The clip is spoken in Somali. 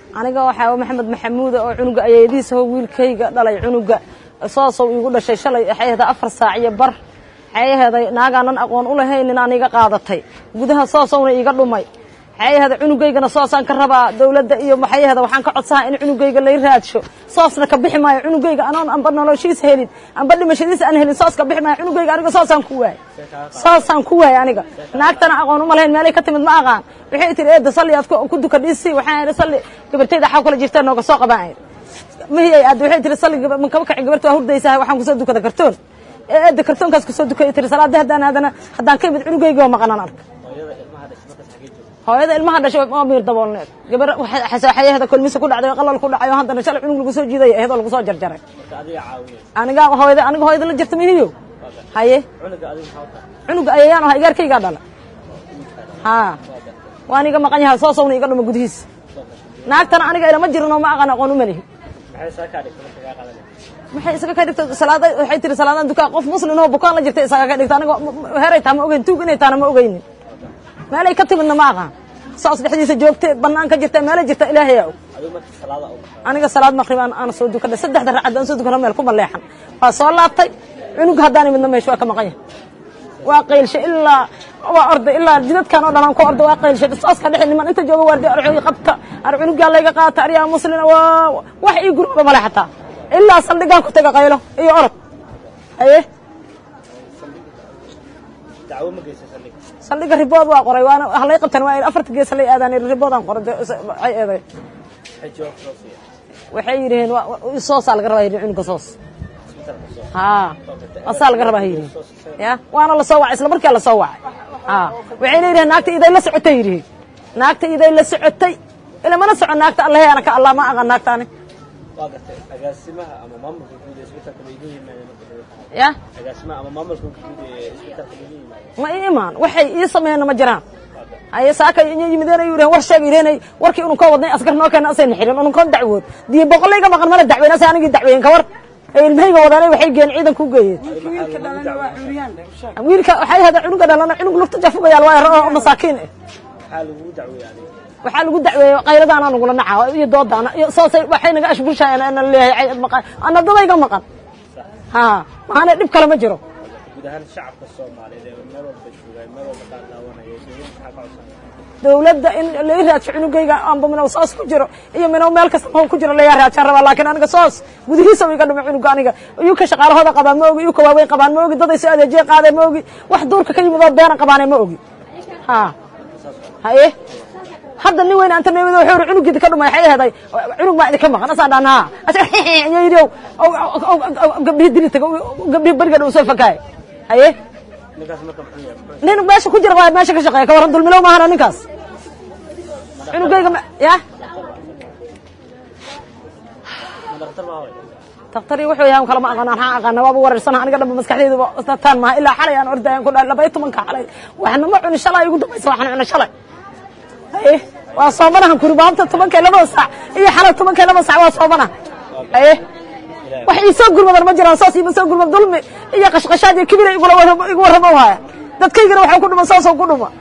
aniga waxaa maxamed maxamuuda oo cunuga ayeediisa ho wiilkayga dhalay cunuga soosow iigu dhashay shalay waxay ahayd afar saac iyo bar waxay aheeday naagaanan aqoon u lahaynin aan iga qaadatay gudaha soosowna iiga dhumay waxay aheeda cunugaygana soosaan ka rabaa dawladda iyo maxay aheeda waxaan ka codsahaa in cunugayga lay raadsho soosna ka bixi maayo cunugayga anoon amba noloshiis helin amba dhimashadiis aan helin soos ka bixi maayo cunugayga aniga soosaan ku waayey soosaan ku waayey aniga naagtana aqoon uma lahayn meelay ka timid ma aqaan waxay tihi eedda salli aad ku duka dhiisi waxaan idhi salli gabartayda xaw kala jirteen nooga soo qabaan idhi mihi ay aadda waxay tihi salli ma kaba kacin gabarta waa hurdaysahay waxaan kusoo dukada kartoon ee eedda kartoonkaas kusoo dukay tihi salaadii haddaan aadana haddaan ka imid cunugayga waa maqanaan arka hooyada ilmaha dhashay waa miir daboolneed gabar xayaheeda kolmisa ku dhacday oo qalal ku dhacay oo haddana shalay cunug lagu soo jiiday eedoo lagu soo jarjaray aniga hooyada aniga hooyada la jirta mihiyo haye cunuga ayayaan ahaa igaarkaygaa dhala haa waan iga maqan yahay soo sawna iga dhuma gudihiisa naagtana aniga ilama jirin oo ma aqaan aqoon uma lihi maxay isaga ka dhigta salaada waxay tiri salaadan dukaa qof muslim oo bukaan la jirta isaga ka dhigta aniga heray taa ma ogeyn tuug inay taana ma ogeynin meelay ka timidna ma aqaan saas dhexdiisa joogte bannaan ka jirta meelay jirta ilaahayaa og aniga salaad maqribaan aan soo dukana saddexda ragcad aan soo dukana meel kuma leexan waa soo laabtay cunug haddaan imidna meesha waa ka maqan yahay waa qaylshe ilaa waa orday ilaa jidadkan oo dhan aan ku orda waa qaylshe saaska dhexe niman inta jooga waardi arxoogi qabta ar cunugaa layga qaata aryaa muslina waa wax ii gurooda male xataa ilaa saldhigaan ku taga qaylo iyo orod haye saldhiga ribood waa qoray waana halay qabtan waa afarta gees halay aadaan riboodaan qoray waxay eeday waxay yidhaheen soosaa laga rabaa yidhi cunuga soos haa asaa laga rabaa yidhi ya waana lasoo wacay isla markaa lasoo wacay haa waxayna yidhaheen naagta iday la socotay yidhi naagta iday la socotay ila mana socon naagta allahe ana ka allah ma aqan naagtaani ya ma ii imaan waxay ii sameeyeenna ma jiraan haye saaka inya yimideen ay yidhaheen war sheeg yidheenay warkii unun koo wadnay askar noo keena asayna xirin unun koon dacwood diyo boqolayga maqan mala dacweyn asa anigii dacweyen kawar ay ilmahayga wadaan waxay geen ciidan ku geeyeen wiilka waxay hada cunuga dhalana cunug lugta jafugayaal waa oo masaakiin eh waxaa lagu dacweeyey qayladaana nagula naca iyo doodaana iyo soosay waxay naga ashbulshayeen ana leeyahay ana dadayga maqan ha maana dhib kale ma jiro dawladda in lai raadsho cunugayga amba minow soos ku jiro iyo minow meel kasta mahow ku jiro layaa raajaan rabaa laakiin aniga soos gudihiisa iga dhumay cunuga aniga iyuu ka shaqaalahooda qabaan ma ogi iyuu ka waaweyn qabaan ma ogi daday soo adeejiye qaadeen ma ogi wax duurka ka yimid oo beena qabaane ma ogi ha haye hadda nin weyn anta nimid wuxuu cunugiida ka dhumay waxay aheeday cunug baa idinka maqan asaan dhaan haa ayaa yidhi gabdhihi dili taga gabdhihi beriga dhow soo fakaay haye nin meesha ku jira waa meesha ka shaqeeya ka warran dulmilow maahana ninkaas cunugayga ya daktarii wuxuu yahay kalama aqaan waxaan aqaana waaba wareersana aniga dhanba maskaxdeyduba taan maaha ilaa xalay aan ordayan ku dhahay laba iyo tobanka xalay waxna ma cuni shalay igu dambaysa waxaan cuna shalay haye waa soomanahan kuri maanta tobankay labada saac iyo xalay tobankay labada saac waa soomanaha haye wax iisoo gurmadan ma jiraan saas iima soo gurmad dulmi iyo qashqashaad iyo kibira igu warramo haya dadkaygana waxaa ku dhuma saasoo ku dhuma